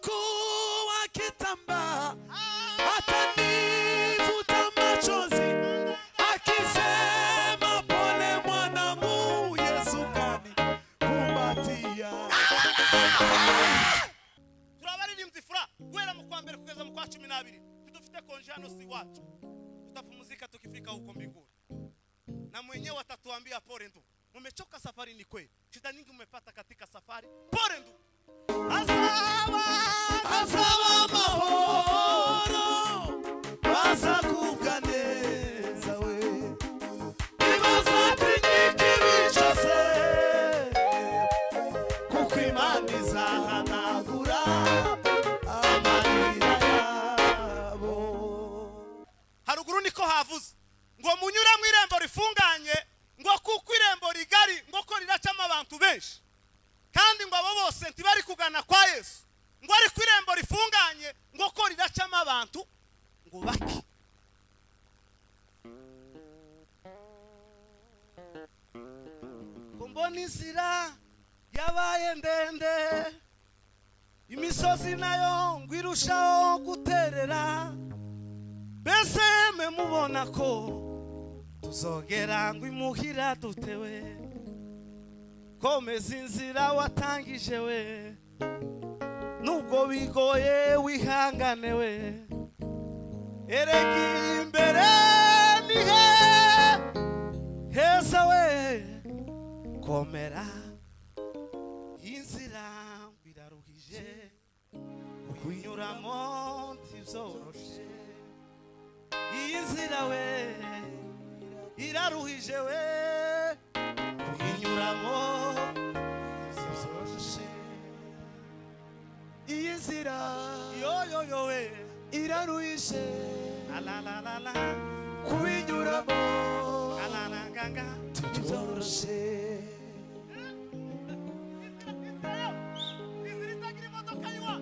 Atachukua kitambaa atanifuta machozi akisema, pole mwanangu, Yesu kanikumbatia. turabaririmbye imfura guhera mu kwa mbere kugeza mu kwa cumi n'abiri tudufite konjano si wacu tutapumzika tukifika huko mbinguni na mwenyewe atatuambia pole ndugu mumechoka safari ni kweli shida nyingi mmepata katika safari pole ndugu Asawa! Asa w'amahoro bazakuganeza we ntibazatinyike bicose kuko imana izahanagura amarira yabo haruguru niko havuze ngo munyure mu irembo rifunganye ngo kuko irembo rigari ngo ko riracamo abantu benshi kandi ngo abo bose ntibari kugana kwa yesu ngo ariko irembo rifunganye ngo ko riracamo abantu ngo bake ngo mbona inzira yabaye ndende imisozi nayo ngo irushaho guterera mbese mwe mubona ko tuzogera ngo imuhira dutewe komeza inzira watangije we nubwo bigoye wihangane we erega imbere ni he heza we komera inzira ngo iraruhije kuyinyuramo ntibyoroshe iyi nzira we iraruhije we kuyinyuramo zizoroshe iyi nzira yoyoyo we iraruhishe alalalala kubinyuramo alalanganga byoroshe inzira itagira imodoka yiwa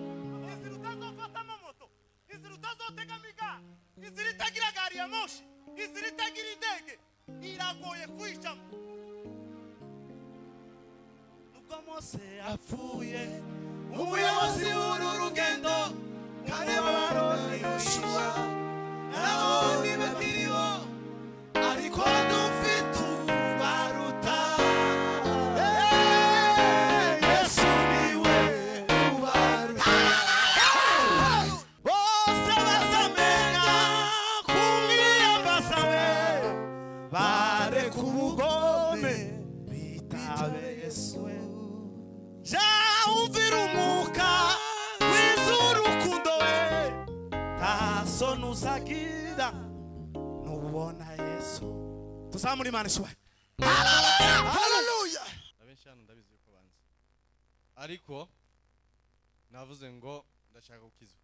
inzira utazofatamo moto inzira utazotegamo igare inzira itagira gari ya moshi inzira itagira indege iragoye kwicamo nubwo mose apfuye umuyobozi w'uru rugendo kareba baroni yoshuwa nabonye batiribo ariko dufite ubaruta yesu niwe ubaruta bose bazamenya kumwiyambaza we bareka ubugome bitabe yesu we ja umvira umwuka wiza urukundo we nta soni uzagira nubona yesu tuzamure imana ishuwe haleluya abenshi hano ndabizi yuko banzi ariko navuze ngo ndashaka gukizwa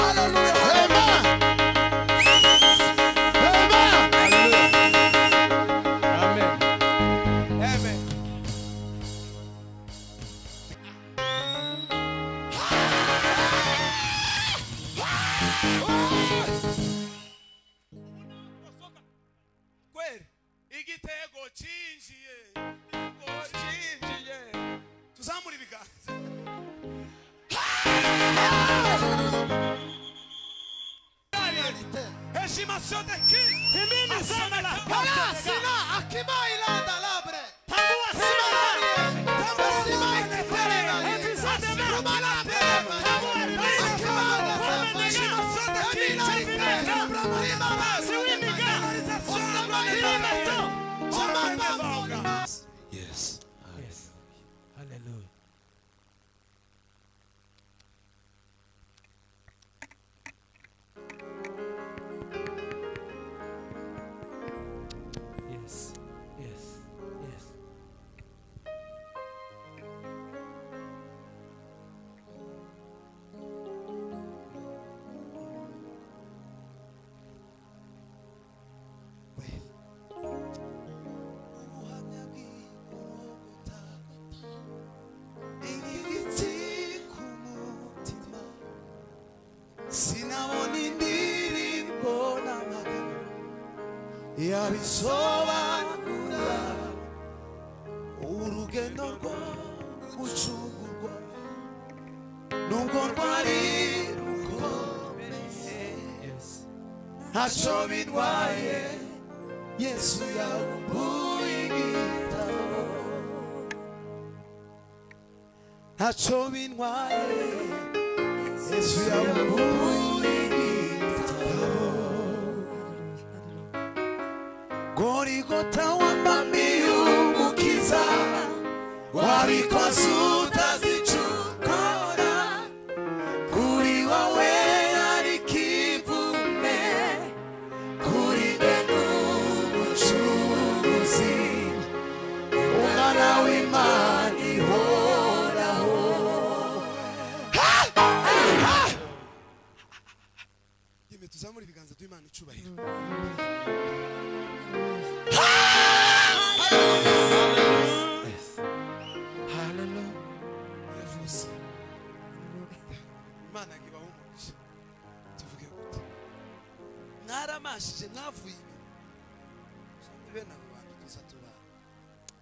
haleluya haleluya hema hema amen kweli igitego cyinjiye igitego cyinjiye tuzamura ibiganza heshima sote king Himini sana la Wala sina akibai la dalabre tambua simama Yes, yes, yes. Sinabona indirimbo n'amagambo yabisobanura urugendo rwo gucungurwa nubwo rwari rukomeye yes, ntacyo bitwaye yesu yawumbuye igitabo ntacyo bintwaye yesu yawumbuye igitabo gorigota wamami umukiza wabikoze utazicukora kuri wowe ariko ivume kuri be n'umucuruzi umwana w'imana ihoraho yemwe tuzamura ibiganza by'imana icubahiro yes. Hallelujah. yavuze imana ngo ibahumurije tuvuge gute mwaramashije mwavuye inyuma bene abo bantu tuza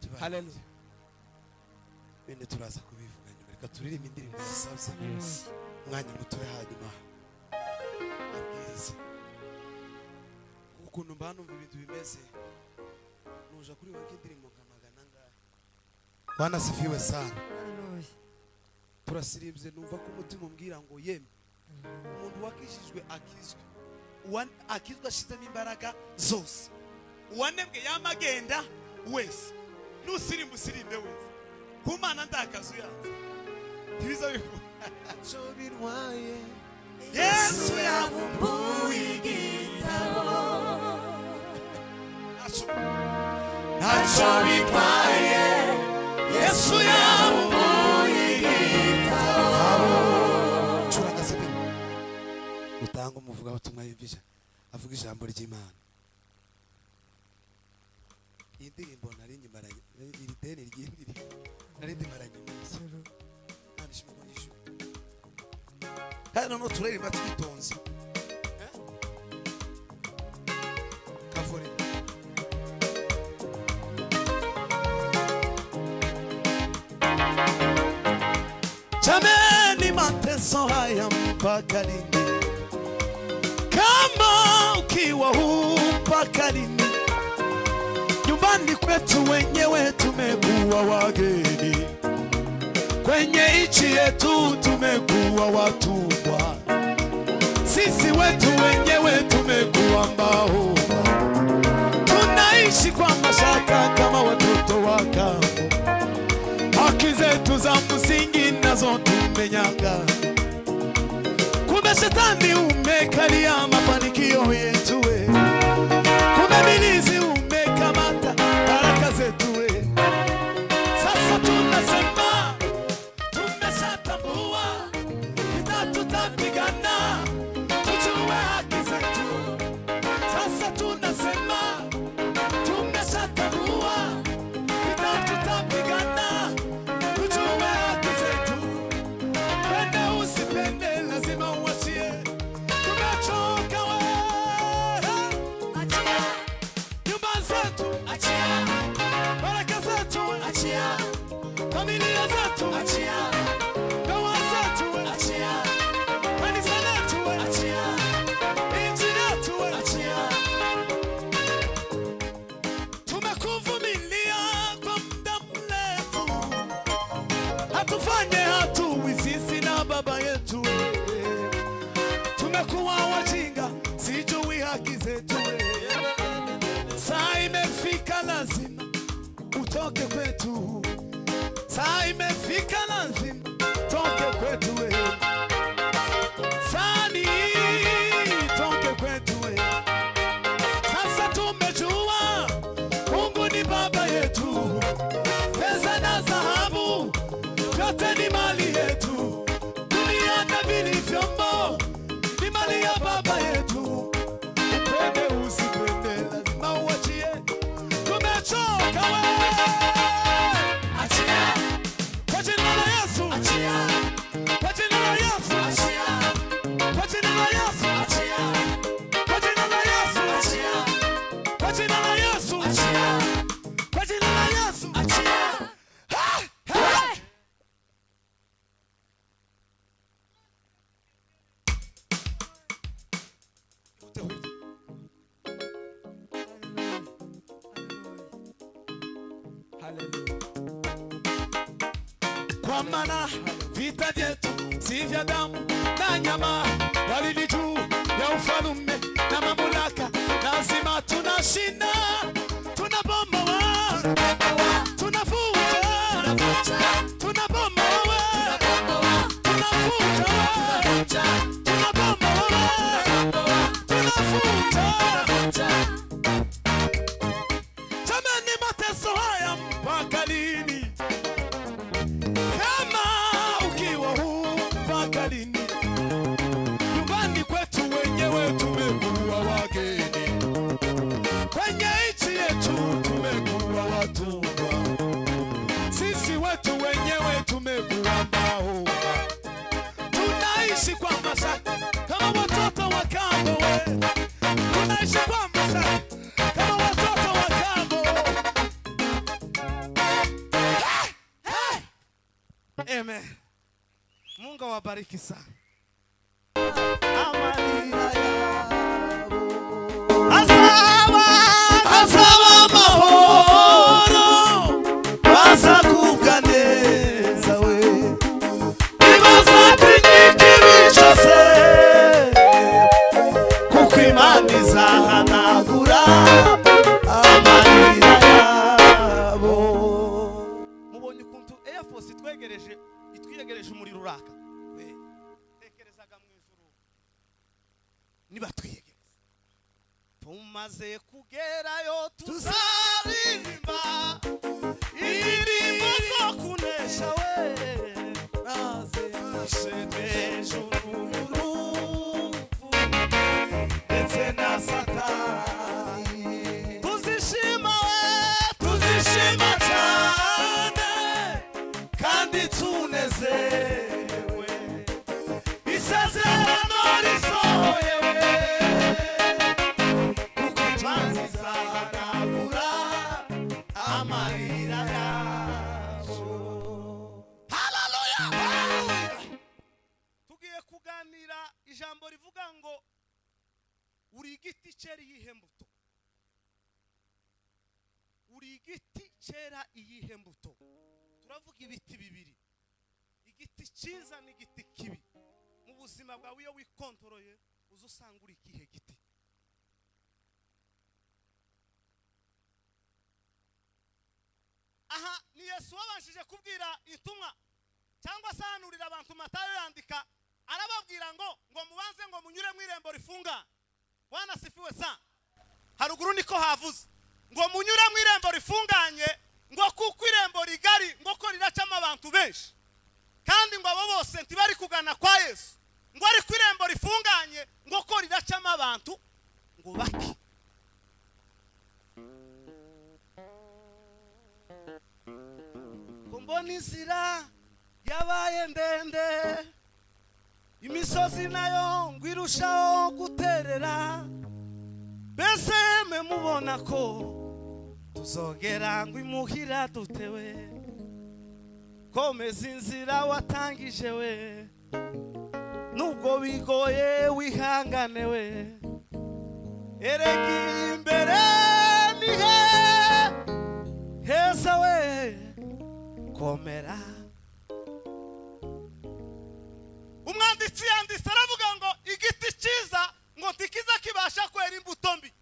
tubana Hallelujah. bene turaza kubivuga nyuma reka turirimbe indirimbo zisabye Yes. umwanya mutoya hanyuma abwirize ukuntu mba numva ibintu bimeze nuja kuri wowe nk'indirimbo nka magana ngaha wanasifiwe sana Hallelujah. turasiribye numva ko umutima umbwira ngo yemwe umuntu wakishijwe akizwe Uwa- akizwe ashizemo imbaraga zose uwanebwe yamagenda wese nusirimba usirimbe wese ku mana ndakazu yanze ntibiza bivuga yesu yabumbuye igitabo ntacyo bitwaye yesu yabumbuye igitabo curanga sebeni utanga umuvugabutumwa yumvisha avuga ijambo ry'imana iyi ndirimbo nari nyimaranye iri deni ry'indiri nari ndimaranye iminsi nta nishimo ngo nishyure kandi noneho turaririmba twitonze Eh? kavure jameni mateso haya mpaka lini kama ukiwa huu mpaka lini nyumbani kwetu wenyewe tumekuwa wageni kwenye nchi yetu tumekuwa watumwa, sisi wetu wenyewe tumekuwa mbauma, tunaishi kwa mashaka kama watoto wa kambo. Haki zetu za msingi nazo tumenyanga, kumbe shetani umekalia mafanikio yetu we, kumbe milizi umekamata baraka zetu we. Sasa tunasema tumeshatambua vita tutapigana, tujue haki zetu. Sasa tunasema tumeshatambua vita tutapigana, tujue haki zetu. Pende usipende, lazima uachie. Tumechoka wewe, achia nyumba zetu, achia baraka zetu, achia familia zetu, achia ndoa zetu, achia kanisa letu, achia nchi yetu, achia. Tumekuvumilia kwa muda mrefu, hatufanye hatuwi sisi na baba yetu, tumekuwa wajinga, sijui haki zetu. Saa imefika lazima utoke kwetu saa imefika lazima toke kwetu we sani toke kwetu we sasa tumejua mungu ni baba yetu pesa na dhahabu vyote ni mali yetu dunia na vilivyombo ni mali ya baba yetu upende usipende lazima uachie tumechoka we achia ufite huye kwa maana vita vyetu si vya damu na nyama, bali ni juu ya ufalume na mamlaka. Lazima tunashinda, tunabomoa, tunafuta, tunabomoa, tunafuta, tunabomoa, tunafuta. Jamani, mateso haya mpaka lini? kama ukiwa huu mpaka lini? Nyumbani kwetu wenyewe tumekuwa wageni, kwenye nchi yetu tumekuwa watumwa, sisi wetu wenyewe tumekuwa mahuma, tunaishi kwa mashaka kama watoto wa kambo, we. tunaishi kwa mashaka kama watoto wa kambo. Amen. Mungu awabariki sana. Amani ayabu. Asawa, asawa mahoro. bazakuganeza we ibazatinyiki bicose kuko imana izahanagura amarira yabo Mubonye ukuntu Air Force itwegereje itwiyegereje umuriro uraka. We, Tekerezaga mu ijuru. Nibatwiyegereza. Tumaze kugerayo tuzarimba. Indirimbo zo kunesha we. maze ashegesha urupfu ndetse na satani Tuzishima we. tuzishima cyane kandi tunezerewe isezerano risohoye we kuko imanza izahanagura amarira yabo tugiye kuganira ijambo rivuga ngo uri igiti cyera iyihe mbuto uri igiti cyera iyihe mbuto turavuga ibiti bibiri igiti cyiza n'igiti kibi mu buzima bwawe iyo wikontoroye uza usanga uri ikihe giti aha ni yesu wabashije kubwira intumwa cyangwa se ahanurira abantu matayo yandika arababwira ngo ngo mubanze ngo munyure mu irembo rifunga bwana sifiwe sa haruguru niko havuze ngo munyure mu irembo rifunganye ngo kuko irembo rigari ngo ko riracamo abantu benshi kandi ngo abo bose ntibari kugana kwa yesu ngo ariko irembo rifunganye ngo ko riracamo abantu ngo bake ngo mbona inzira yabaye ndende imisozi nayo ngo irushaho guterera mbese mwe mubona ko tuzogera ngo imuhira dutewe komeza inzira watangije we nubwo bigoye wihangane we erega imbere nihe heza we komera umwanditsi yanditse aravuga ngo igiti cyiza ngo ntikiza kibasha kwera imbuto mbi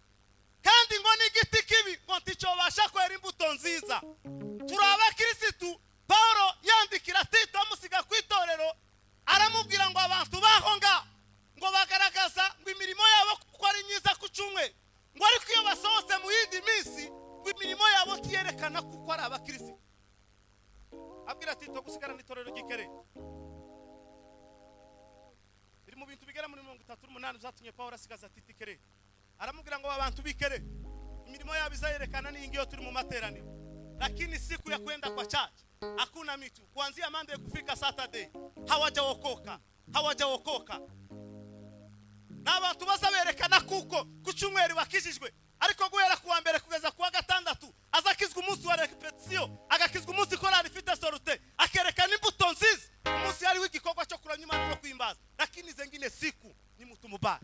kandi ngo n'igiti kibi ngo nticyobasha kwera imbuto nziza turi abakirisitu paul yandikira tito amusiga ku itorero aramubwira ngo abantu baho ngaho ngo bagaragaza ngo imirimo yabo kuko ari myiza ku cyumweru ngo ariko iyo basohotse mu yindi minsi ngo imirimo yabo tiyerekana kuko ari abakirisitu abwira tito gusigarana itorero ry'ikerere biri mu bintu bigera muri mirongo itatu n'umunani byatumye paul asigaza titikere aramubwira ngo abantu bikere imirimo yabo izayerekana n'iyi ngiyo turi mu materaniro lakini siku ya kwenda kwa chachi hakuna mitu kuanzia mande kufika saturday hawajaokoka hawajaokoka n'abantu bazaberekana kuko ku cyumweru bakijijwe ariko guhera ku wa mbere kugeza ku wa gatandatu aza akizwa umunsi wa repetisiyo agakizwa umunsi korali ifite sorute akerekana imbuto nziza umunsi hariho igikorwa cyo kuramya imana no kuhimbaza lakini izo ngine siku ni mutu mubaya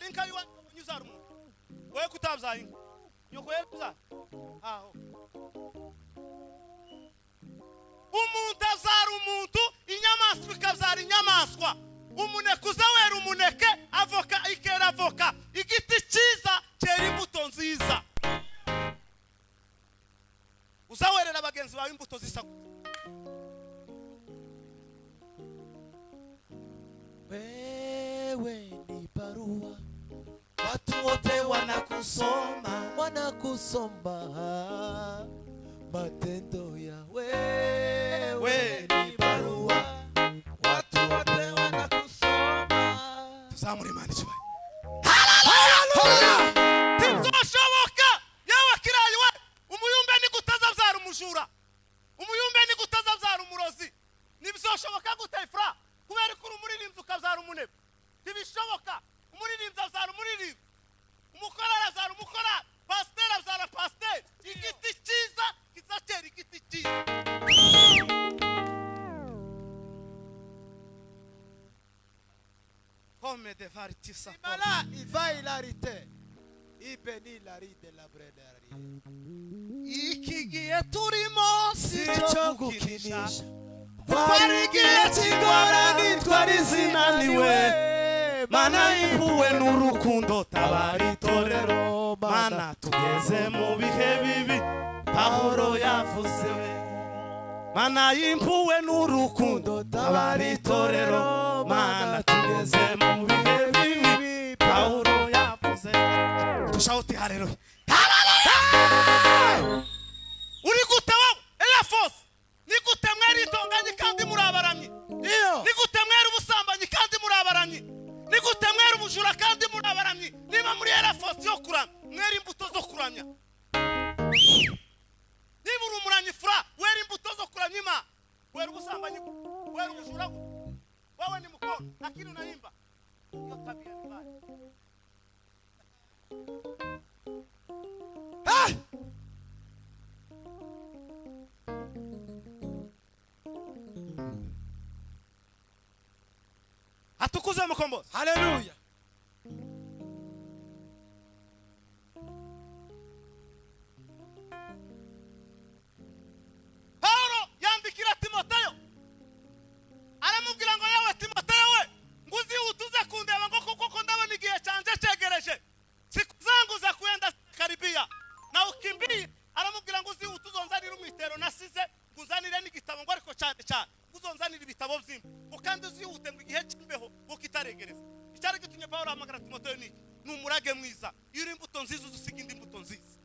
inka y'iwanyu ukabona uzara umuntu wowe kutabyaye inka nyoko yarabyara aho umuntu azara umuntu inyamaswa ikabyara inyamaswa umunekuza wera umuneke avoka ikera avoka igiti cyiza cyera imbuto nziza uzawerera bagenzi bawe imbuto zisa Wewe ni barua, watu wote wanakusoma, wanakusoma matendo ya wewe. Ni barua, watu wote wanakusoma. tuzamure imana ikibaye ntibwashoboka yewe kirayi we umuyumbe nigutazabyara umujura umuyumbe nigutazabyara umurozi ntibyashoboka gute fura kubera ko uri umuririmbyi ukabyara umunebe ntibishoboka umuririmbyi abyara umuririmbyi umukorari abyara umukorari pasiteri abyara pasiteri igiti cyiza kizacera igiti cyiza Come de vartisa. Mala, il va hilarité. Il bénit la riz de la braderie. iki gihe turimo icyo sicyo gukinisha gukinisha twari igihe cy'ingorane twari izina niwe mana y'impuhwe n'urukundo tabara itorero mana tugeze mu bihe bibi pahoro yavuze mana y'impuhwe n'urukundo tabara itorero mana tugeze mu bihe bibi pahoro yavuze dushawuti harero uri gute wowe eya fose ni gute mwera itonganye kandi muri abaramyi ni gute mwera ubusambanyi kandi muri abaramyi ni gute mwera ubujura kandi muri abaramyi niba muri era fose yo kuramya mwera imbuto zo kuramya niba uri umuranyi fura wera imbuto zo kuramya imana wera ubusambanyi wera ubujura wewe ni mukoro lakini unaimba hiyo tabia ni mbaya atukuze mukombozi haleluya pawulo yandikira timoteyo aramubwira ngo yewe timoteyo we ngo uzihutuze kundeba ngo kuko ko ndabona igihe cyanje cyegereje sikuzanguza kuenda karibiya na ukimbiye aramubwira ngo uzihutuze uzanire umwitero nasize ngo uzanire n'igitabo ngo ariko cyane cyane ngo uzonzanire ibitabo by'imbi ngo kandi uzihute ngo igihe cy'imbeho ngo kitaregereza icyari gitumye pawulo ahamagara timoteyo ni iki? ni umurage mwiza iyo uri imbuto nziza uzusiga indi mbuto nziza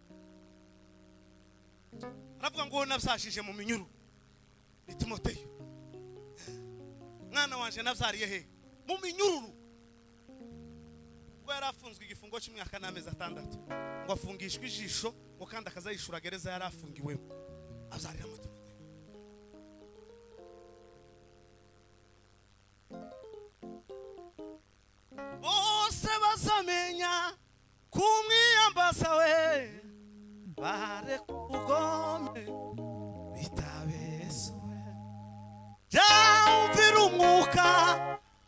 aravuga ngo wowe nabyajije mu minyuru ni timoteyo mwana wanjye nabyariye he mu minyururu ubwo yari afunzwe igifungo cy'imyaka n'amezi atandatu ngo afungishwe ijisho ngo kandi akazayishura gereza yari afungiwemo abyarira mu timoteyo bose bazamenya kumwiyambaza we bareka ubugome bitabesuwe byumvira umwuka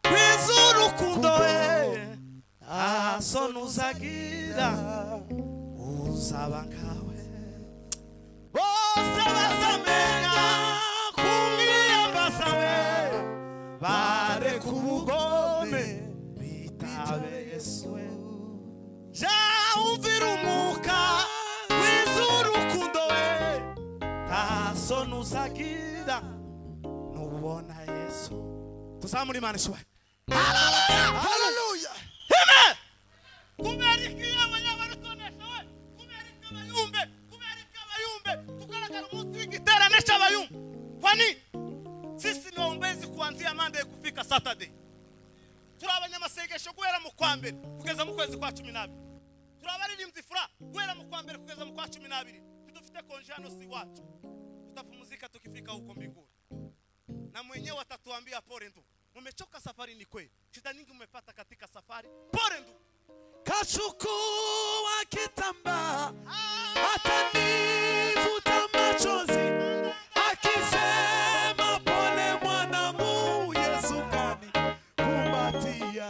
kwiza urukundo we nta soni uzagira uzaba nkawe bose bazamenya kumwiyambaza we bareka ubugome bitabesuwe jawumvira umwuka wiza urukundo we nta soni uzagira nubona yesu tuzamure imana ishoboye haleluya hime kubera ikiyama y'abaritonesha we kubera ikabayumbe kubera ikabayumbe tugaragara umunsi w'igiterane cy'abayumbe kwani sisi ni waombezi kuanzia mande kufika saturday turi abanyamasengesho guhera mu kwa mbere kugeza mu kwezi kwa cumi n'abiri turi abaririmbyi fura guhera mu kwa mbere kugeza mu kwa cumi n'abiri tudufite konjanosi iwacu tutapumzika tukifika huko mbinguni na mwenyewe atatuambia pole ndugu mumechoka safari ni kweli shida nyingi umepata katika safari pole ndugu kachukua kitambaa atanivuta machozi akisema pole mwanangu yesu kani kumbatia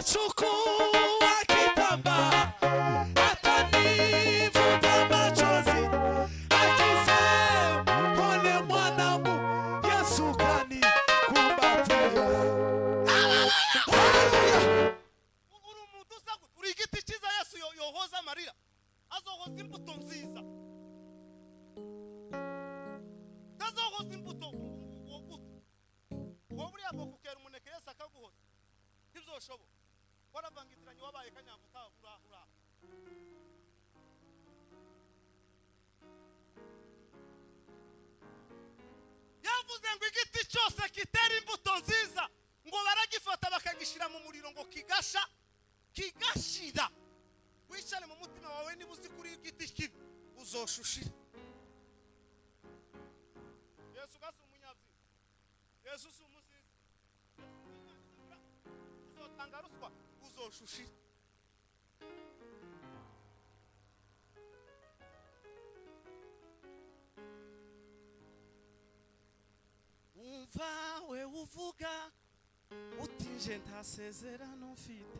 Chukua kitambaa atanivuta machozi akisema, pole mwanangu, Yesu kanikumbatia. Haleluya. uri umuntu uza gute uri igiti cyiza yesu yo- yohoza amarira azohoza imbuto nziza tazohoza imbuto uwo gute uwo buriya bwo kukera umuneke yesu akaguhoza ntibyoshoboka waravangitiranye wabaye kanyanga utaha uraha uraha yavuze ngo igiti cyose kitera imbuto nziza ngo baragifata bakagishyira mu muriro ngo kigasha kigashira wicare mu mutima wawe niba uzi kuri igiti kibi uzoshushira yesu gasi umunyabyi yesu si umusizi uzotanga ruswa uzoshushira umva we uvuga uti nje nta sezerano mfite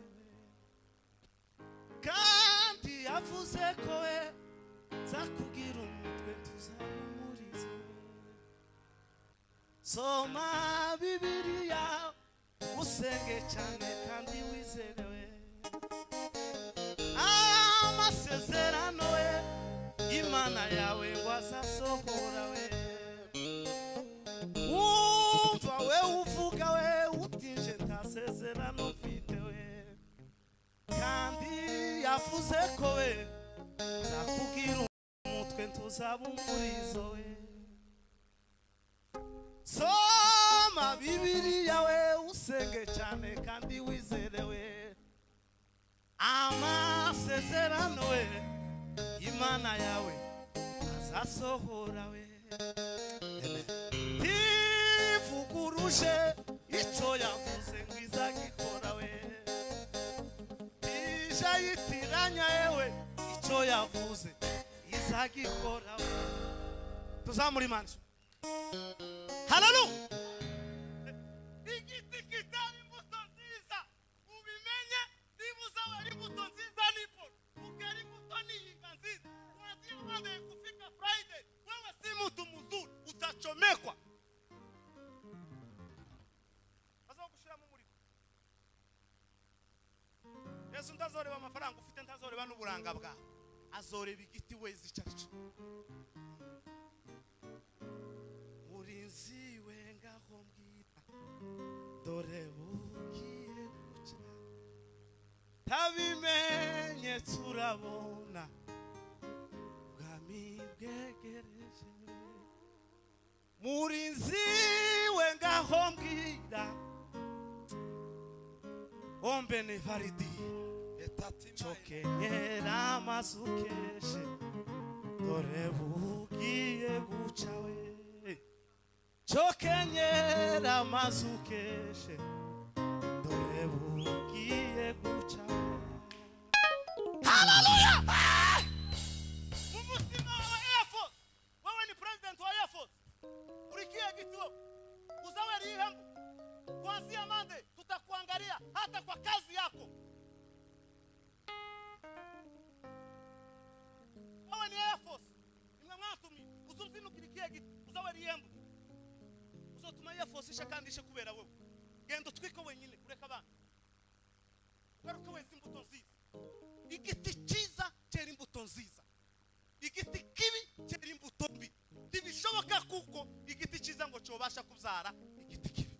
kandi yavuze ko we nzakubwira umutwe tuzamuriza soma bibiriya usenge cyane kandi wizerewe amasezerano we imana yawe ngo azasohora we wumva we uvuga we utije nta sezerano mfite we kandi yavuze ko we nzakubwira umutwe ntuzaba umurizo we soma bibiriya we usenge cyane kandi wizerewe amasezerano we imana yawe azasohora we ntivuguruje icyo yavuze ngo izagikora we ije yitiranya yewe icyo yavuze izagikora we tuzamura imanza hararu igiti kitari imbuto nziza ubimenye niba uzabara imbuto nziza niporo ukera imbuto nihinga nziza wazira umaze kufika friday wewe si mtu mzuri utachomekwa azogushiramo umuriro yesu ntazoreba amafaranga ufite ntazoreba n'uburanga bwawe azoreba igiti wezi icyarico murinzi we ngaho mbwira dore bugiye guca tabimenye turabona bwami bwegereje murinzi we ngaho mbwira ombe ni validi cokenyera amazu keshe dore bugiye guca we cokenyera amazu keshe dore bugiye guca we umutima wa air force wewe ni president wa air force ulikia kituo uzawe lihembu kuanzia mande tutakuangalia hata kwa kazi yako wewe ni air force imwe mwatumi uzuzinu kilikia kitu uzawe lihembu uzotuma air force isha kandi ishe kubera wewe genda utwiko wenyine ureka abana ugaruke weza imbuto nziza igiti cyiza cyera imbuto nziza igiti kibi cyera imbuto mbi ntibishoboka kuko igiti cyiza ngo cyobasha kubyara igiti kibi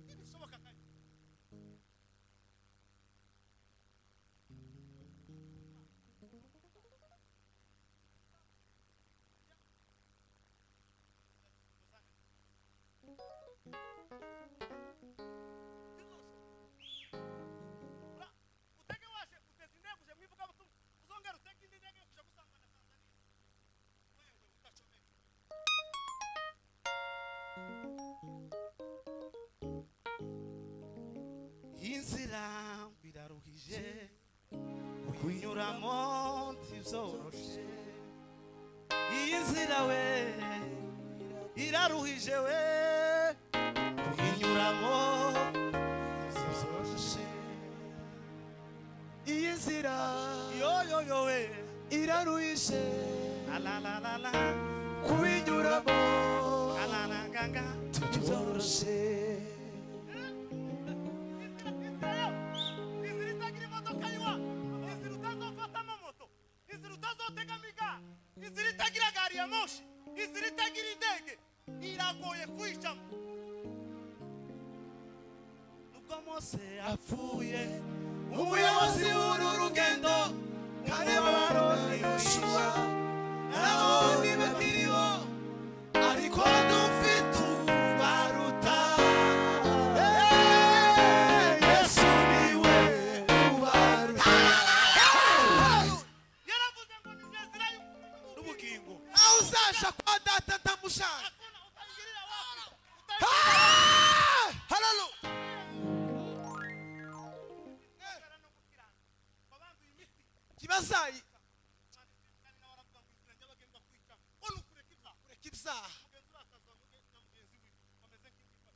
ntibishoboka kandi utege waje uteze indege uje mwivuga butumwa uzongera utege indi ndege yo kuja gusambana tanzania wewe utacomeka inzira biraruhije kuyinyuramo ntibyoroshye iyi nzira we iraruhije we kuyinyuramo ntibyoroshye byose alalala kubinyuramo alalaganga tubyoroshye inzira itagira imodoka yiwa inzira utazofatamo moto inzira utazotegamo igare inzira itagira gari ya moshi inzira itagira indege iragoye kuyicamo ubwo mose apfuye umuyobozi w'uru rugendo kareba baroni yoshua abandi bakiriho ariko dufite ubaruta yesu niwe ubaruta yaravuze ngo ni njye nzira y'ubugingo n'ubugingo aho uzaja kwa data ndamushaka Hakuna utayigirira wapi Ah! Hallelujah. utayigirira no gukiranuka babanza iyi miti kibazayi kandi nawe aravuga ngo inzira nyabagendwa kuyicamo uri kureka ibyaha kureka ibyaha mugenzi we akazwa mugenzi na mugenzi we bameze nk'ingimba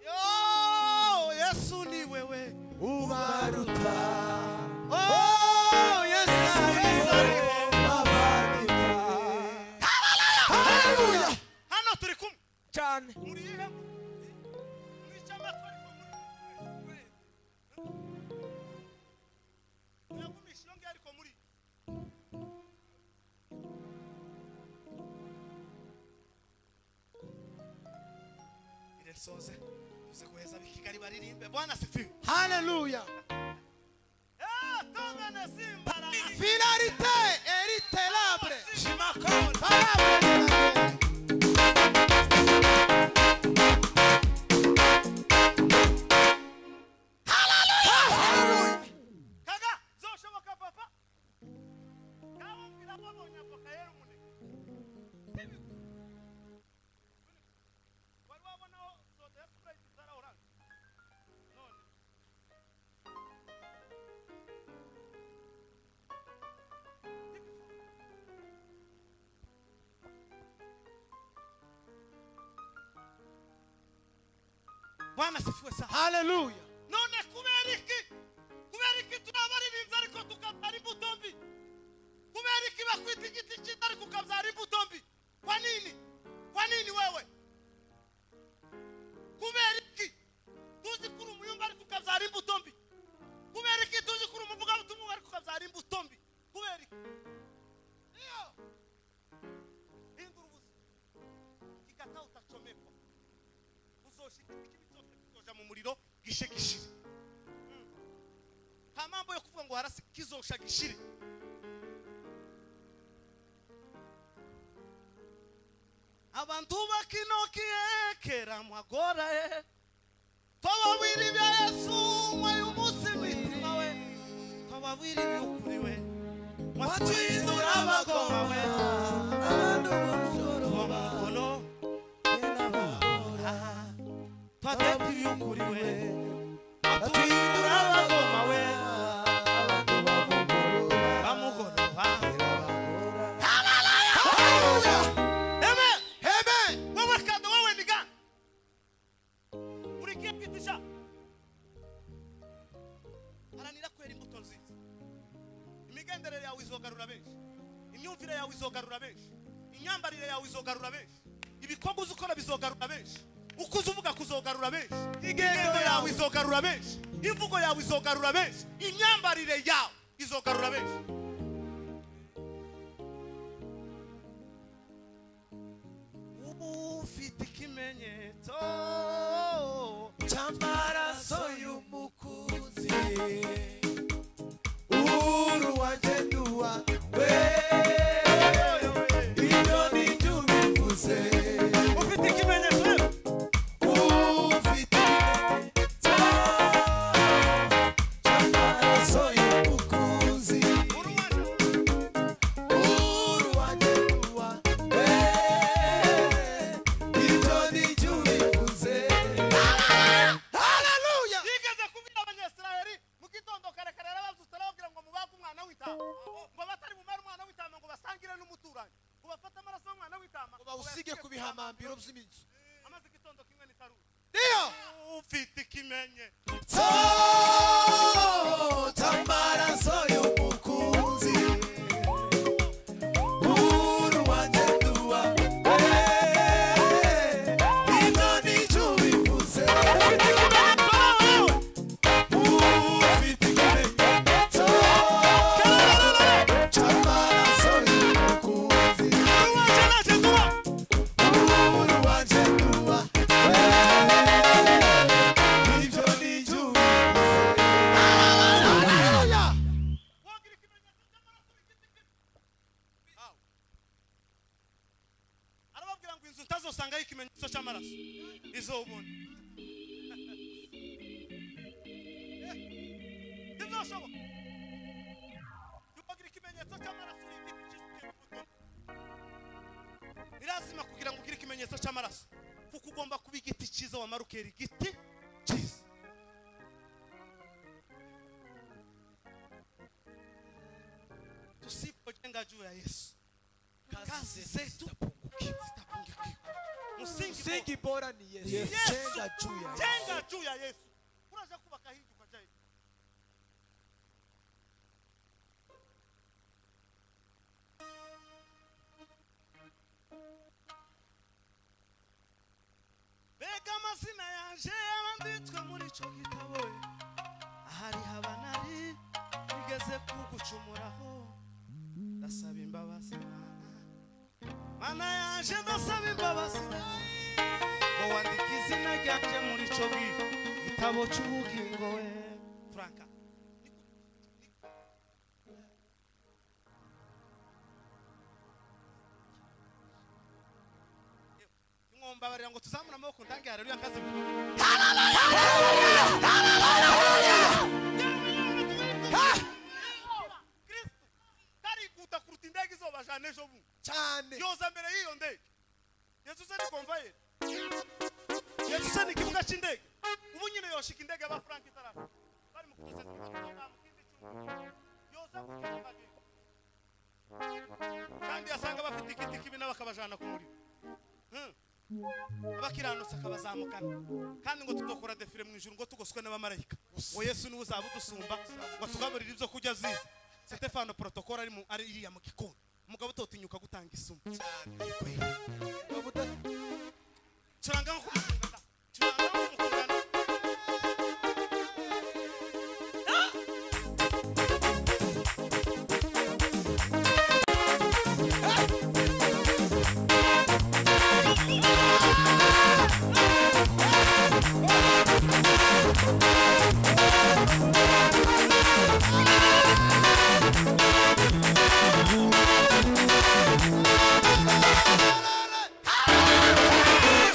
yo yesu ni wewe ubaruta oh yesu yesu ni wewe abaruta haleluya hano turi kumwe cyane muri ihe mwica amatwi ariko muri muragumisha iyo ngiyo ariko muri iresoze tuze guheza ab'ikigari baririmbe bwana sifiwe haleluya eee tumene simbara finalité eriterable shimakoni kaga zoshoboka papa kabumvira babonye avoka yera umuneke wari wabonaho soda ya sprite zara oranje none bwana sifiwe sana haleluya none kubera iki kubera iki turabaririmbye ariko tukabyara imbuto mbi kubera iki bakwita igiti cyiza ariko ukabyara imbuto mbi kwa nini kwa nini wewe kubera iki tuzi kuri umuyumba ariko ukabyara imbuto mbi kubera iki tuzi kuri umuvugabutumwa ariko ukabyara imbuto mbi kubera iki iyo hindura ubuzima igataha utacomekwa uzoshika ikibi cyose kizoja mu muriro gishe gishire Mm. nta mambo yo kuvuga ngo harasi kizosha gishire abantu bakinokiyekera magora ye tobabwira ibya yesu umwe umunsi w'imitima we tobabwira iby'ukuri we mwatuhindura abagoma we tuba mu mukono twateka iby'ukuri we mwatuhindura abagoma we bamugorora Amen. wewe kado wewe ni gani urikiye kwitisha haranira kwera imbuto nziza imigenderere yawe izogarura benshi imyumvire yawe izogarura benshi imyambarire yawe izogarura benshi ibikorwa uzi ukora bizogarura benshi uko uzi uvuga kuzogarura benshi ingendo yawe izogarura benshi imvugo yawe izogarura benshi imyambarire yawe izogarura benshi ufite ikimenyetso cy'amaraso y'umukunzi uhuru wagenduwa we ibyo ni byo ubivuze ufite ikimenyetso rero ufite ikimenyetso cy'amaraso y'umukunzi uhuru wagenduwa we ibyo ni byo ubivuze haleluya yigeze kubwira abanyesirayeli mu gitondo kare kare yarababyutse arababwira ngo mubage umwana w'intama ngo abatari bumare umwana w'intama ngo basangire n'umuturanyi ngo bafate amaraso y'umwana w'intama ngo bawusige ku bihamambiro by'imizi amaze igitondo kimwe n'itarura niyo ufite ikimenye Cy'amaraso Oh, tamaraso y'umukunzi buru wanjye duwa ibyo ni cyo bivuze ufite ikimenyetso cy'amaraso y'umukunzi buru wanjye duwa ibyo ni cyo arababwira ngo inzu utazosangayo ikimenyetso cy'amaraso izobona ntibyashoboka ukagira ikimenyetso cy'amaraso birazima kugira ngo ugire ikimenyetso cy'amaraso kuko ugomba kuba igiti cyiza wamara ukera igiti cyiza tusipojenga juu ya yesu kazi zetu zitapungukiwa. Msingi msingi bora ni yesu Yesu. jenga juu ya Yesu. jenga juu ya Yesu. Unaweza kubaka hivi ukaja hivi. Mbega amazina yanje yabanditswe muri icyo gitabo ahari haba nari bigeze kugucumuraho ndasaba imbabazi mana mana yaje ndasaba imbabazi ngo wandike izina ryanje muri icyo gitabo cy'ubugingo we franka mwombabarira ngo tuzamure amaboko ndange haleluya nkaze kristo karikuta kuruta indege izoba jana ejo bundi cyane yoza mbere y'iyo ndege yesu se ni konvayeri yesu se ni ikibuga cy'indege ubu nyine yoshika indege ya ba frank itarafa bari mu kuza yoza ku kibuga cy'indege. kandi yasanga bafite igiti kibi nabo akabajana ku muriro Hmm. abakiranutse akabazamukana kandi ngo tudakora defire mu ijuru ngo tugoswe n'abamarayika ngo yesu niwe uzaba udusumba ngo atugaburire ibyo kurya azize sitefano porotokoro ari mu- ari iriya mu gikoni umugabo utotinyuka gutanga isomo Ubuda- turanga nk'umukundana turanga nk'umukundana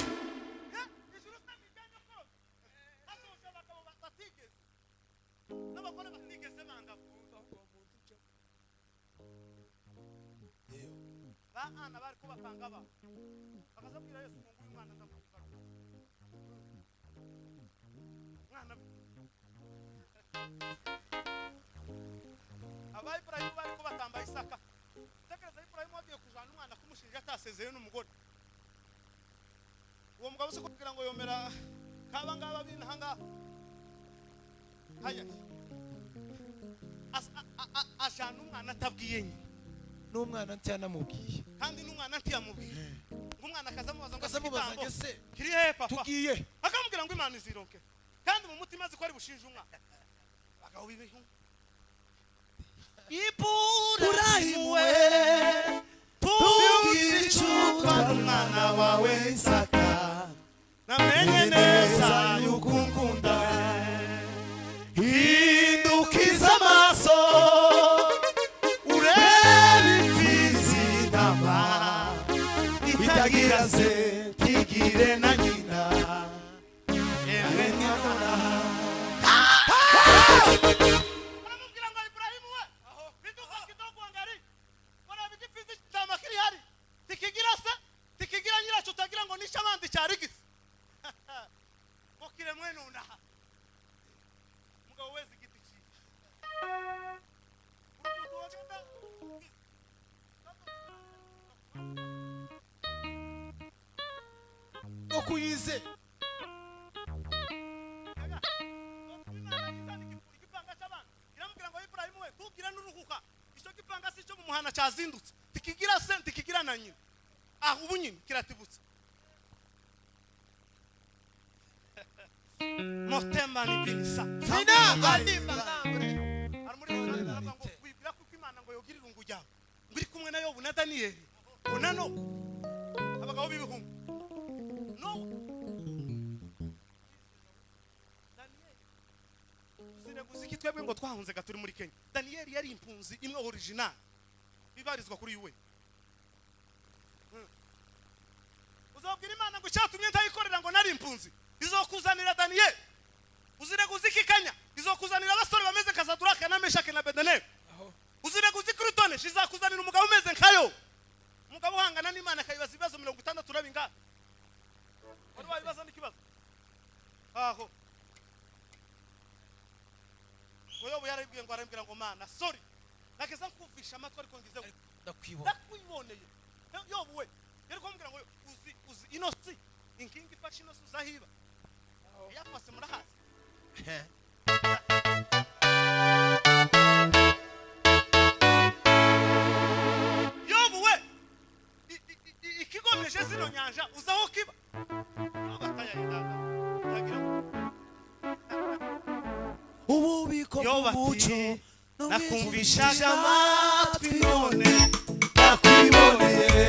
ijuru se ni ibyanyu kose hasoje abagabo batigeze n'abagore batigeze banga ba ana bari kubapanga ba bakaza bwira yesu ngo nguyu mwana ndamukora mwana aba iburayimu bari kubatamba isaka tekereza iburayimu wagiye kujana umwana kumushinja atasezeyo n'umugore uwo mugabo se kugira ngo yomera kaba ngaba b'inaha ngaha haya As- a- a- a- ajana umwana atabwiye nyina n'umwana ntiyanamubwiye kandi n'umwana ntiyamubwira ngo umwana akazamubaza ngo Akaza amubaza ngo "Kitambo, ese kiri hehe papa tugiye akamubwira ngo imana izironke kandi mu mutima azi ko ari bushinje umwana abagabo b'ibihu urahimuwe tubwire icupa n'umwana wawe isaka namenye neza yuko unkunda hindukiza amaso urebe imfizi intama itagira se ntigire na nyina yewe nyamara aramubwira ngo iburahimu we biduka kidogo ngari bona bigifizi cyama kiri hari tikigira se tikigira nyiracyo utagira ngo nishe abandi cyarigise ngo kire mwene unaha umugabo wezi igiti cyiza umuntu wagenda ukuyize Oya, ikinyarwanda cyazindutse tikigira se ntikigira na nyina ah ubu nyine kiratibutse motema ni binisa Sina andimba ngambure. hari muri bo baravuga ngo wibwira ko imana ngo yogire irungu ryawe ngo iri kumwe na yobu na daniyeli ngo na no abagabo b'ibihumbi no daniyeli sineguza iki twebwe ngo twahunze ga turi muri kenya daniyeli yari impunzi imwe original bibarizwa kuri yuwe uzabwira imana ngo icyatumye ndayikorera ngo nari impunzi izokuzanira daniyeli uzireguza iki kenya izokuzanira abasore bameze nka saduraka na meshake na bedenego uzireguza iki rutonesha izakuzanira umugabo umeze nkayo umugabo uhangana n'imana akayibaza ibibazo mirongo itandatu na bingahe wari wabibaza n'ikibazo aho uyobo yarabibwiye ngo arambwira ngo mana sori nageza nkumvisha amatwi ariko ngizeho ndakwibona ndakwiboneye yobu we yari kumubwira ngo uzi uzi inosi inkingi ifashe inosi uzahiba yakwase murahazi yobu we i- i- i- ikigomeje zino nyanja uza aho kiba yobu atayahindana yagira ngo ububiko Yoba ati, bw'umuco nakumvishaga amatwi none nakwiboneye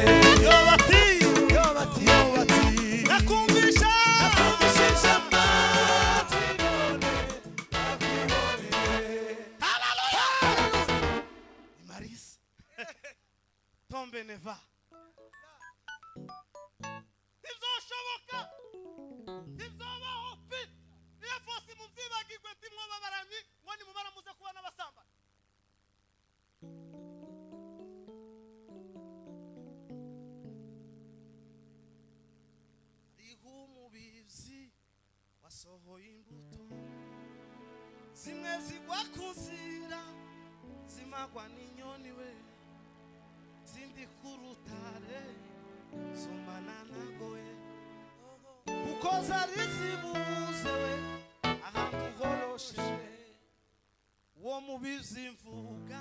yobu ati yoba ati yoba ati nakumvisha nakumvishaga amatwi Ni marisi tombe neva ntibzoshoboka ntibzobaho pe niyo fose mubyibagirwe ntimwoba baramyi ngo nimumara muze kuba n'abasamba hariho umubibyi wasohoye imbuto zimwe zigwa ku nzira zimagwa n'inyoni we zindi ku rutare zumana nagowe kuko zari zibuze we ahantu horosheje wo mu bizimvuga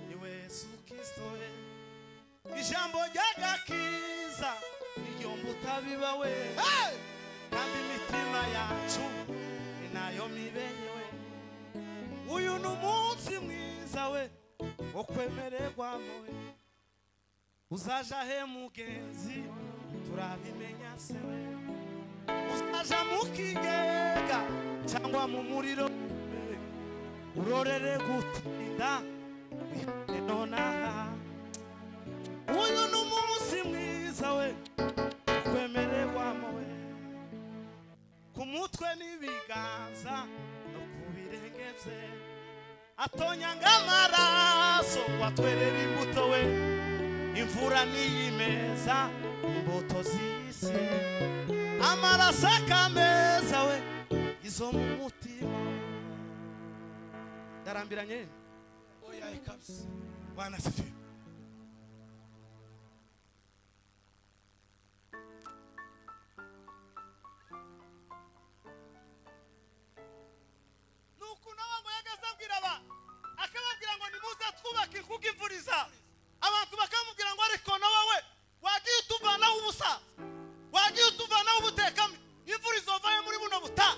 ni we yesu kirisito we ijambo ry'agakiza iryo mutabiba we kandi imitima yacu ni nayo miberewe uyu ni umunsi mwiza we wo kwemererwa we uzaja he mugenzi turabimenya se we uzaja mu kigega cyangwa mu muriro we, urorere gutinda bihane nonaha uyu ni umunsi mwiza we wo kwemererwamo we ku mutwe n'ibiganza no ku birenge bye atonyanga amaraso watwerera imbuto we imvura niyimeza imbuto z'isi amaraso akameza we izo mu mutima ndarambiranye oya ikabisa bwana sifiwe nuko nawe ngo yageze abwira abantu akababwira ngo nimuze twubake inkuga imvuriza abantu bakamubwira ngo ariko nawe we wagiye utuvanaho ubusaza wagiye utuvanaho ubutekame imvura izovayo muri buno buta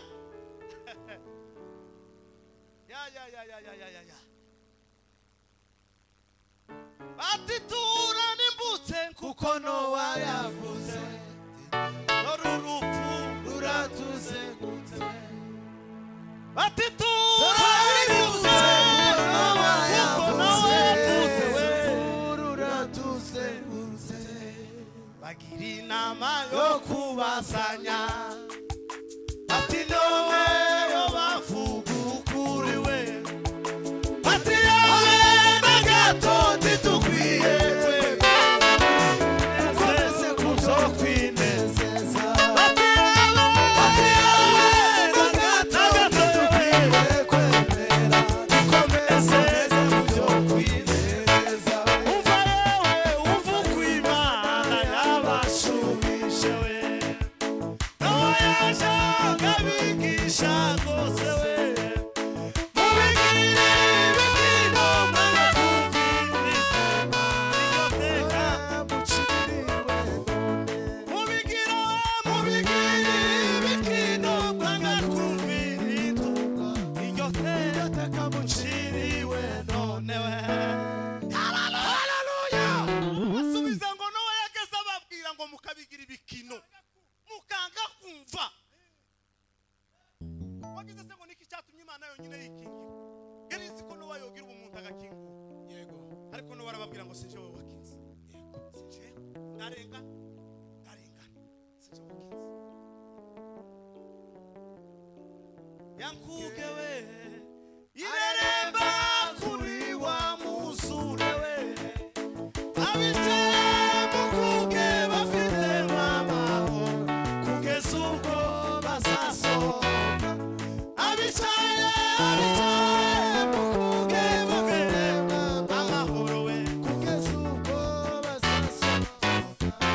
ya ya ya ya ya ya ya ya bati tura n'imbutse kuko nowa yavuze dore urupfu uratuze gute bati tura n'imbutse nowa kuko nowa yavuze we uratuze gute bagira inama yo kubasanya bati nowe yo bavuga ukuri we bati yawe na gato ntitukwiye we twese kuzo kwinezeza bati yawe bati yawe na gato ntitukwiye dukomeze kuzo kwinezeza umva yewe umva uko imana yabashubije we nawe yawe ngo mukabigira ibikino mukanga kumva wagize se ngo niki cyatumye imana yonyine yikingira yari izi ko n'uwa yogira ubumuntu agakingura yego ariko n'ubu barababwira ngo sinje wowe wakinze sinje ndarenga ndarengana sinje wakinze yankuge we ireremba kuri wa musure we abije mukuge bafite amahoro kugeza ubwo bazasohoka abicaye abicaye mukuge bafite amahoro we kugeza ubwo bazasohoka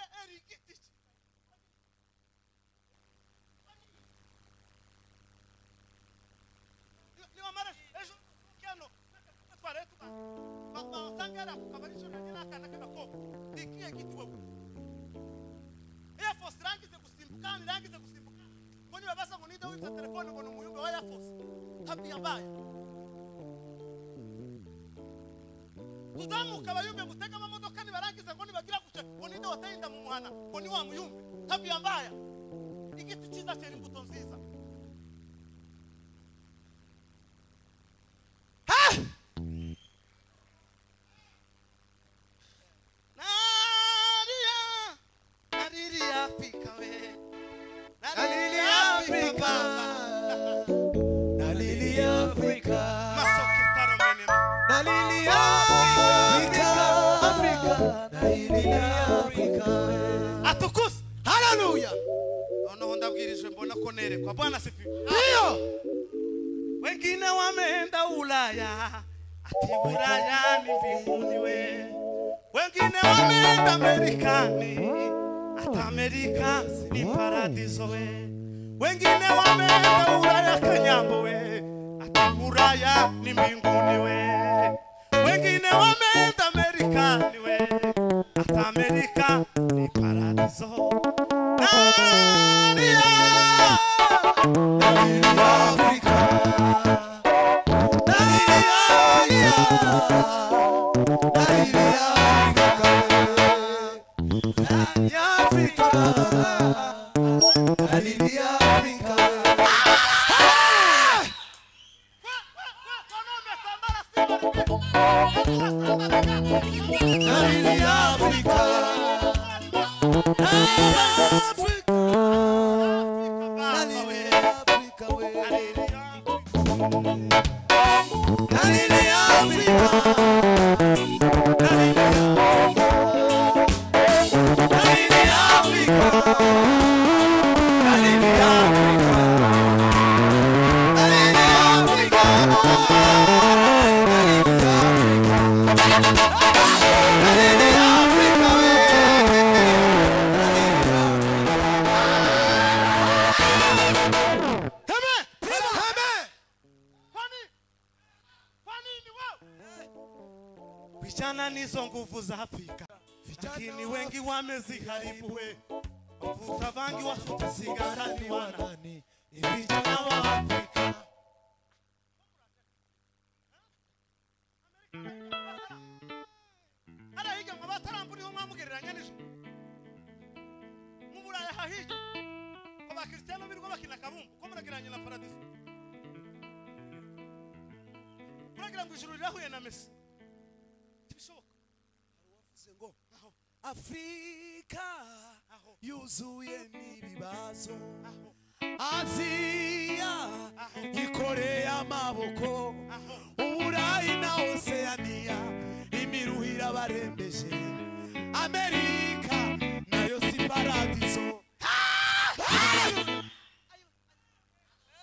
Eh, eh, igiti ki? Ni- ni wamara ejo kano tware tuba baba sangara kabarisho na nina kana kana ko ikiye kitwe Air Force rangi ze kusimbuka ni rangi ze kusimbuka Mbona babasa ngo ninde wita telefone ngo ni umuyumbe wa Air Force tabia mbaya tuzamuka abayumbe gutega amamodoka nibarangiza ngo nibagira gutya ngo ninde watarinda mu muhana ngo ni wa muyumbe tabia mbaya igiti cyiza cyera imbuto nziza Naria, Nariria pika we. Nalili Africa Nalili Africa masoke taromenema Nalili Africa Africa Nalili Africa atukuse Hallelujah noneho ndabwirijwe mbona ko nerekwa bwana sipi Ndio Wengine wameenda Ulaya, ati Ulaya ni mbinguni we. Wengine wameenda Amerikani, ata Amerika ni paradiso we. Wengine wameenda Ulaya kanyambo we, ata Ulaya ni mbinguni we. Wengine wameenda Amerikani we, ata Amerika ni paradiso. Nadia. Nalili Africa Nalili Africa Nalili Africa Nalili Africa Nalili Africa Vijana nizo nguvu za Afrika, lakini wengi wameziharibuwe. Wavuta bangi wasutasika ndani wana vijana wa Afrika. hariya hirya ngo bataramburiho mwamugereranya nijoro mu buraya hahirya ngo bakristiano birirwa bakina akabumbu ko muragereranya na paradiso muragira ngo ijuru rirahuye na mesi ntibishoboka Bivuze ngo afurika yuzuye n'ibibazo aziya ikoreye amaboko uburayi na oseyaniya imiruhire abarembeje amerika nayo si paradiso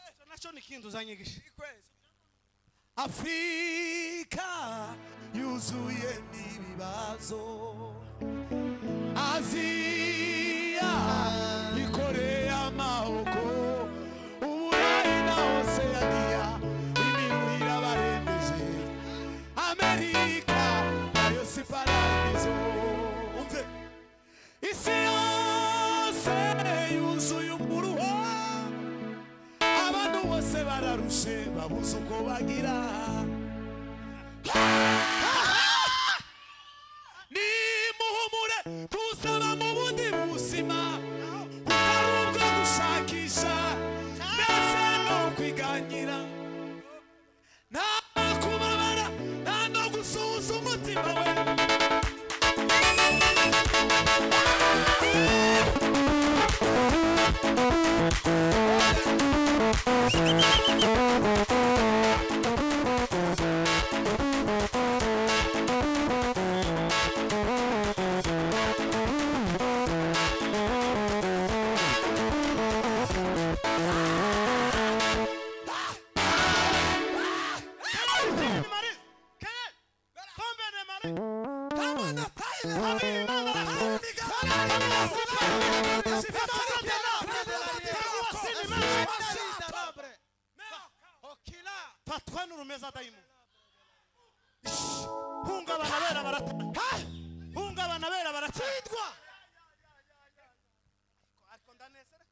Icyo nacyo ni ikintu uzanyigisha. afurika yuzuye n'ibibazo aziya ikoreye amahoko uburayi na oseyaniya imiruhire abarembeje amerika nayo si paradizo umve isi yose yuzuye umuruho abantu bose bararushe babuze uko bagira umutima we fatwa n'urumeza dayimoni hungabana bera barata hungabana bera baratsindwa ariko ndanezera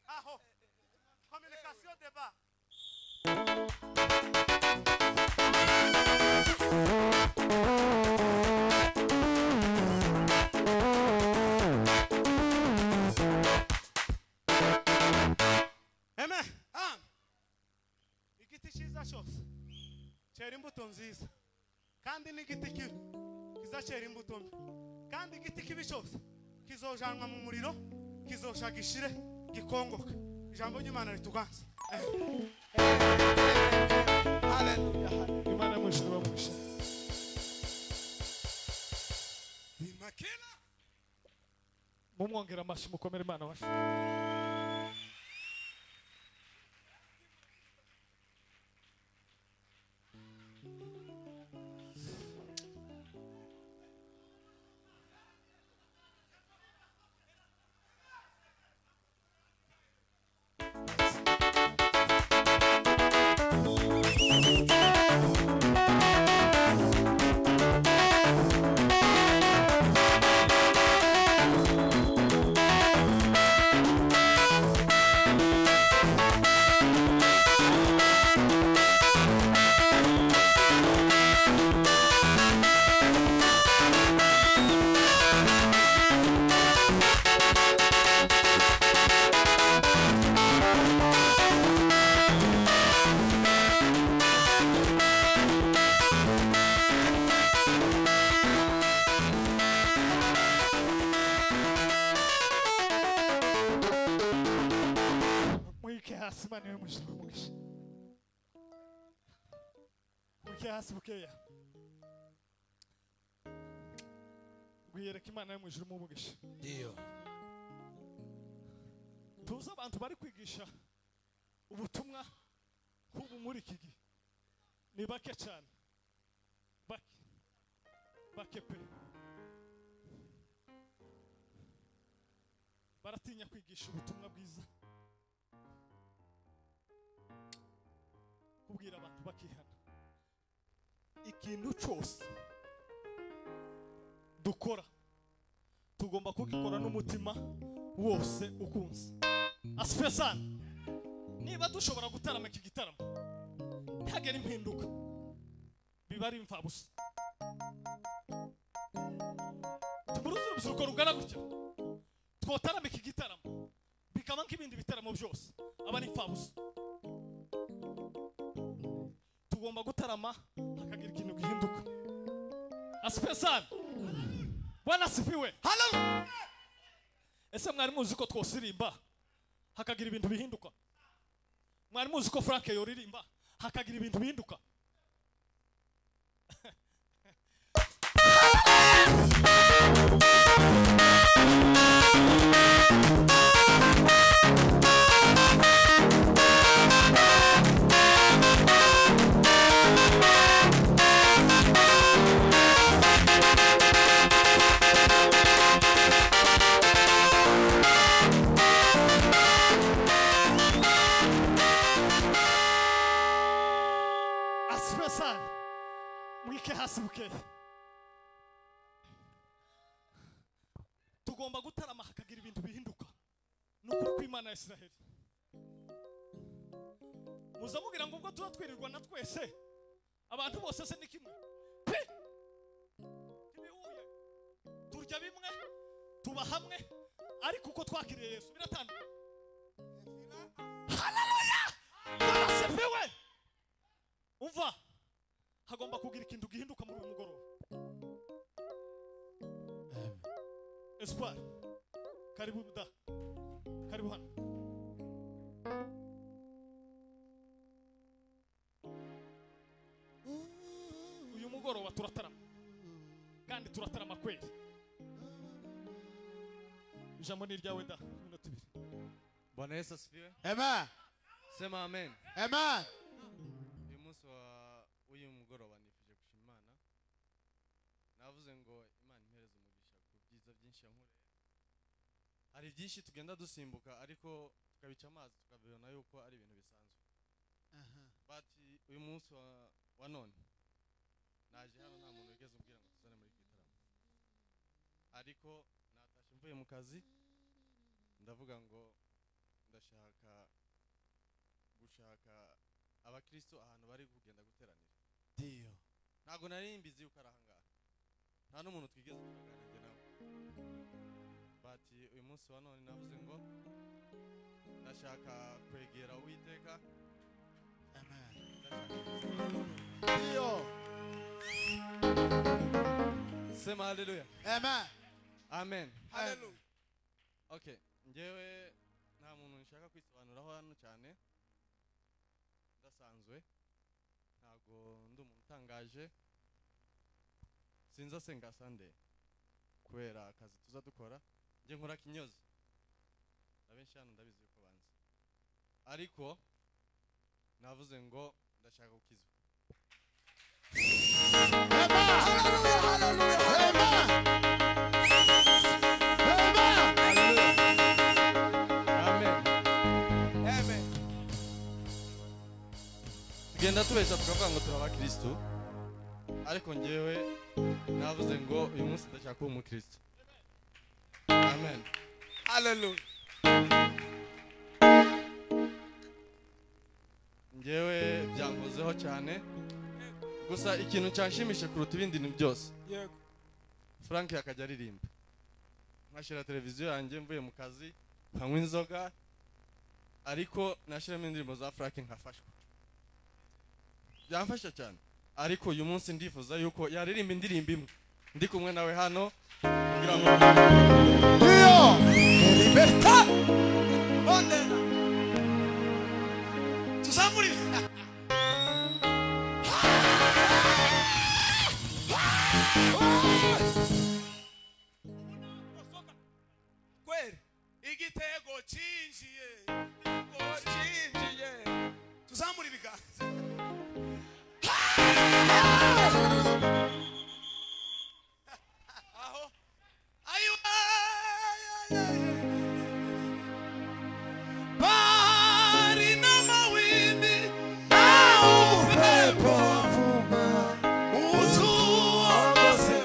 aho communication débat Amen. Ah. Igiti cyiza cyose cyera imbuto nziza kandi n'igiti kibi kizacera imbuto mbi kandi igiti kibi cyose kizojanwa mu muriro kizoshaga ishire gikongoka ijambo ry'imana rituganze imana mwishuri bamushira rimakira mumwongera amashyi mukomere imana wacu mwike hasi imana iwe umugisha umugisha mwike hasi bukeya gwiyereka imana yo mu ijuru umugisha ndiyo tuzi abantu bari kwigisha ubutumwa nk'ubu muri iki gihe ni bake cyane bake bake pe baratinya kwigisha ubutumwa bwiza kubwira abantu bakihana ikintu cyose dukora tugomba kugikora n'umutima wose ukunze asife sana niba dushobora gutarama iki gitaramo ntihagere impinduka biba ari imfabusa tumuruze urubyiruko rugana gutya twotarama iki gitaramo bikaba nk'ibindi bitaramo byose aba ari imfabusa tugomba gutarama hakagira ikintu gihinduka asife sana bwana asifiwe ese mwari muzi ko twosirimba hakagira ibintu bihinduka mwari muzi ko frank yoririmba hakagira ibintu bihinduka asibe sana mwike hasi bukeye tugomba gutarama hakagira ibintu bihinduka ni ukuri kw'imana ya isiraheli muza kugira ngo ubwo tuba twirirwa na twese abantu bose se ni kimwe Pi! ntibihuye turya bimwe tuba hamwe ariko uko twakiriye yesu biratandukanye haleluya barasepewe umva hagomba kugira ikintu gihinduka muri uyu mugoroba espoir karibu da karibu hano uyu mugoroba turatarama kandi turatarama kweli ijambo ni iryawe da iminota ibiri bwana yesu asifiwe Amen. sema amen Amen. uyu munsi wa w'uyu mugoroba nifuje gushima imana navuze ngo imana impereze umugisha ku byiza byinshi yankoreye hari byinshi tugenda dusimbuka ariko tukabica amazi tukabibona yuko ari ibintu bisanzwe but uyu munsi wa, wa none naje hano nta muntu wigeze umbwira ngo tuzane muri iki gitaramo ariko natashye mvuye mu kazi ndavuga ngo ndashaka gushaka abakristo ahantu bari kugenda guteranira Ndio. ntabwo nari mbizi yuko ari ahangaha nta n'umuntu twigeze turaganage nawe bati uyu munsi wa none navuze ngo ndashaka kwegera uwiteka Amen. ndashaka Ndio. sema haleluya Amen. amen haleluya okay ngewe nta muntu nshaka kwisobanuraho hano cyane ndasanzwe ntabwo ndi umuntu utangaje sinzi asenga sande kubera akazi tuza dukora njye nkora kinyozi na benshi hano ndabizi yuko banzi ariko navuze ngo ndashaka gukizwa amen tugenda tubeshya tukavuga ngo turi abakirisitu ariko ngewe navuze ngo uyu munsi ndashaka kuba umukirisitu amen haleluya ngewe byankozeho cyane gusa ikintu cyanshimisha kuruta ibindi ni byose yego frank akajya aririmba nkashyira televiziyo yanjye mvuye mu kazi nkanywa inzoga ariko nashyiramo indirimbo za frank nkafashwa byamfasha cyane ariko uyu munsi ndifuza yuko yaririmba indirimbo imwe ndi kumwe nawe hano kugira ngo tuzamurire kweli igitego cyinjiye igitego cyinjiye tuzamura ibiganza aho ayo ay, ay, ay, ay. bari n'amawindi awupepo utuwagose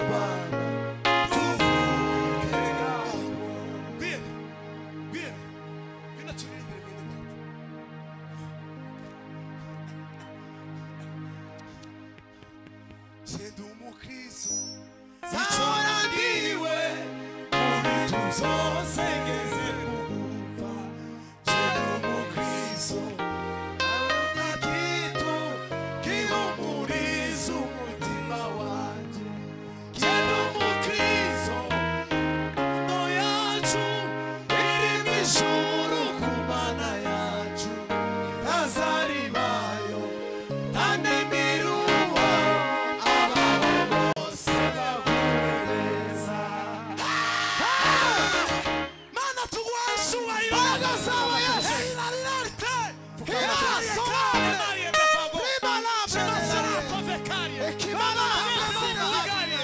Sendo umukristo, zahora ndiwe, mubitu zose ngeze kuguva. Sendo umukristo, ntakintu gihumuriza umutima wanjye. Sendo umukristo, ingano yacu irimo ijuru ku mana yacu. Ntazari bayo, nta n'imiruha, abantu bose baguhereza. Mana tuguheshe ubahiro. Hey, lari, lari, te. Hiraye, kare. Heshima yako vekariye. Heshima vekariye.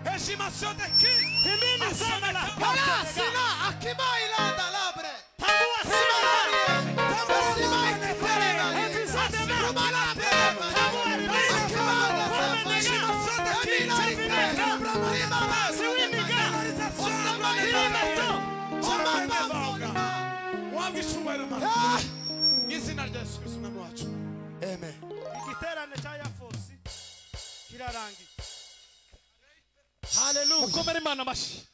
Heshima sote ki- Asante kama Sina akima ilanda labre. Wabishumayira mama. Ngizina izina rya yesu kristo umwami wacu amen igiterane cya yafosi kirarangiye haleluya mukomere imana amashyi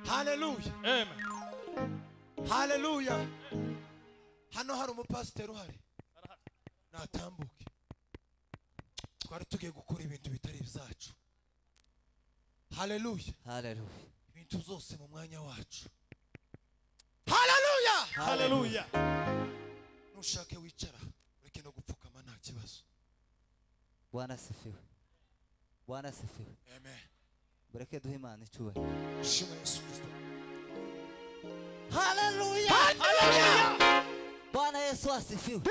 haleluya amen haleluya hano hari umupasiteri uhari natambuke twari tugiye gukora ibintu bitari ibyacu haleluya haleluya ibintu byose mu mwanya wacu haleluya haleluya nushake wicara ureke no gupfukama nta kibazo bwana asifiwe bwana asifiwe amen mureke duhe imana icyubahiro shima yesu kristo haleluya bwana yesu asifiwe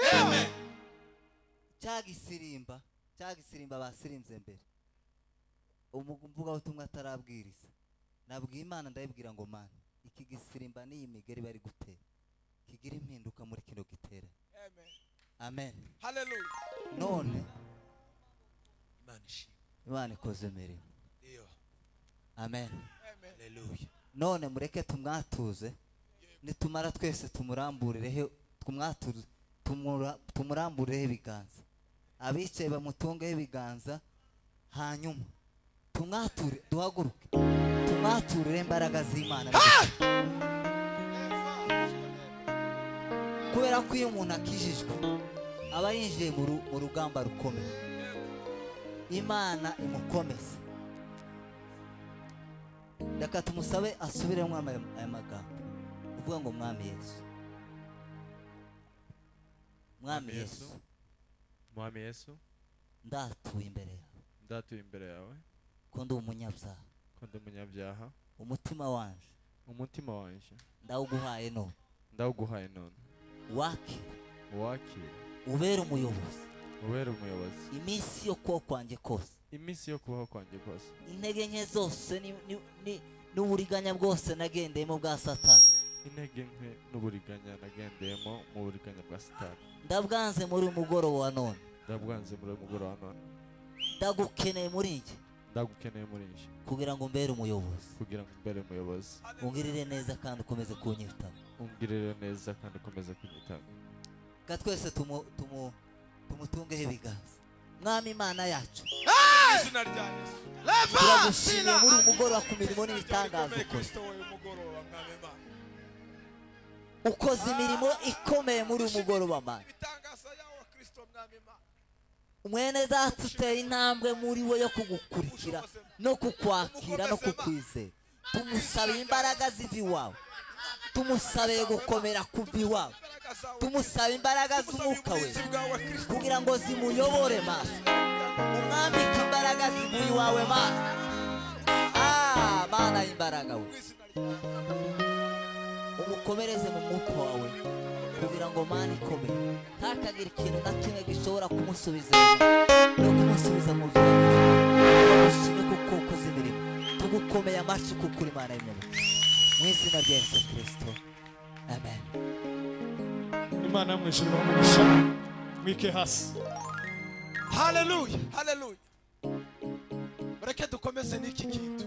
cya gisirimba cya gisirimba basirimbye mbere umuvugabutumwa atarabwiriza nabwiye imana ndayibwira ngo mana iki gisirimba n'iyi migari bari gutera kigira impinduka muri kino gitera amen amen haleluya none imana ishimwe imana ikoze imirimo iyo amen amen haleluya none mureke tumwatuze nitumara twese tumuramburireho tumwatuze tumura- tumuramburireho ibiganza abicaye bamutungeho ibiganza hanyuma tumwature duhaguruke tumwaturire imbaraga z'imana kubera ko iyo umuntu akijijwe aba yinjiye mu ru- mu rugamba rukomeye imana imukomeze reka tumusabe asubiremo aya aya magambo uvuga ngo mwami yesu mwami Mwami Yesu, yesu mwami yesu ndatuye imbere yawe ndatuye imbere yawe ko ndi umunyabyaha ko ndi umunyabyaha umutima wanje umutima wanjye ndawuguhaye none ndawuguhaye none wakire wakire ubere umuyobozi ubere umuyobozi iminsi yo kubaho kwanjye kose iminsi yo kubaho kwanjye kose intege nke zose ni- ni- ni- n'uburiganya bwose nagendeyemo bwa satani intege nke n'uburiganya nagendeyemo mu buriganya bwa sitari ndabwanze muri uyu mugoroba wa none ndabwanze muri uyu mugoroba none ndagukeneye muri njye ndagukeneye muri njye kugira ngo mbere umuyobozi kugira ngo mbere umuyobozi ungirire neza kandi ukomeze kunyitaho umbwirire neza kandi ukomeze kunyitaho ka twese tumu- tumu- tumutungeho ibiganza mwami imana yacu izina rya yesu turagushimiye muri uyu mugoroba ku mirimo n'ibitangaza Igikomeye ukoze kristo wowe mugoroba mwami imana ukoze imirimo ikomeye muri uyu mugoroba mana ibitangaza yawe kristo mwami imana mwene data uteye intambwe muri we yo kugukurikira no kukwakira no kukwizera tumusabire imbaraga ziva iwawe tumusabire gukomera kuva iwawe imbaraga zawe tumusaba imbaraga z'umwuka we kugira ngo zimuyobore maso umwambike imbaraga zivuye iwawe maso Ah, mana y'imbaraga we umukomereze mu mwuka wawe kugira ngo mana ikomere ntakagire ikintu na kimwe gishobora kumusubiza inyuma no kumusubiza mu byiza turagushimye kuko ukoze imirimo tugukomeye amashyi kuko uri mana y'imana mu izina rya yesu kirisito amen imana yo mu ijuru bamugisha mwike hasi haleluya haleluya mureke dukomeze n'iki kintu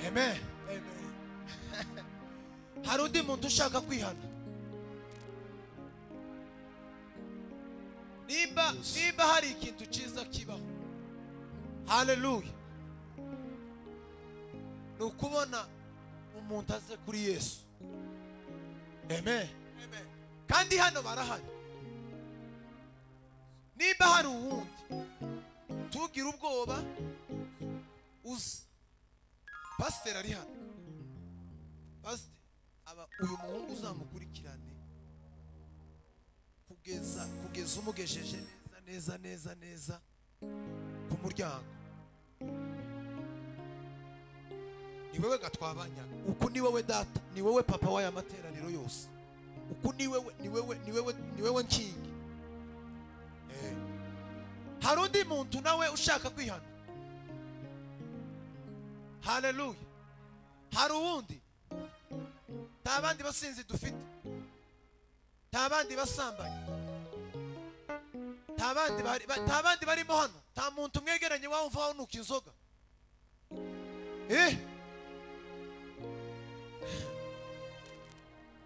amen hari undi muntu ushaka kwihana nimba nimba hari ikintu cyiza kibaho haleluya ni ukubona umuntu aze kuri yesu amen kandi hano barahari nimba hari uwundi tugire ubwoba uzi pasiteri ari hano pasiteri aba uyu muhungu uzamukurikirane kugeza kugeza umugejeje neza neza neza neza ku muryango ni wowe gatwabanya uku ni wowe data ni wowe papa w'aya materaniro yose uku ni wowe ni wowe ni wowe ni wowe nkingi Eh. hari undi muntu nawe ushaka kwihana haleluya hari uwundi nta bandi basinzi dufite nta bandi basambanyi nta bandi bari- ba- nta bandi barimo hano nta muntu mwegeranye wumva wanuka inzoga eh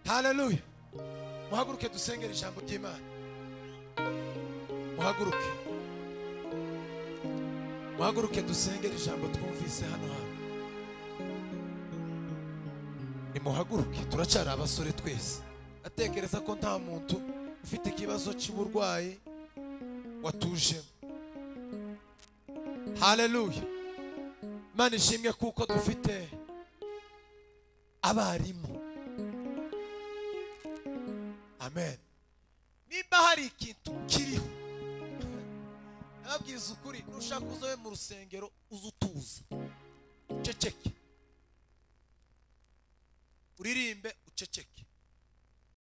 haleluya muhaguruke dusengera ijambo ry'imana muhaguruke muhaguruke dusengera ijambo twumvise hano hantu nimuhaguruke turacara abasore twese atekereza ko nta muntu ufite ikibazo cy'uburwayi watujemo haleluya imana ishimwe kuko dufite abarimu amen niba hari ikintu kiriho nababwiriza ukuri nushaka uzobe mu rusengero uze utuza uceceke uririmbe uceceke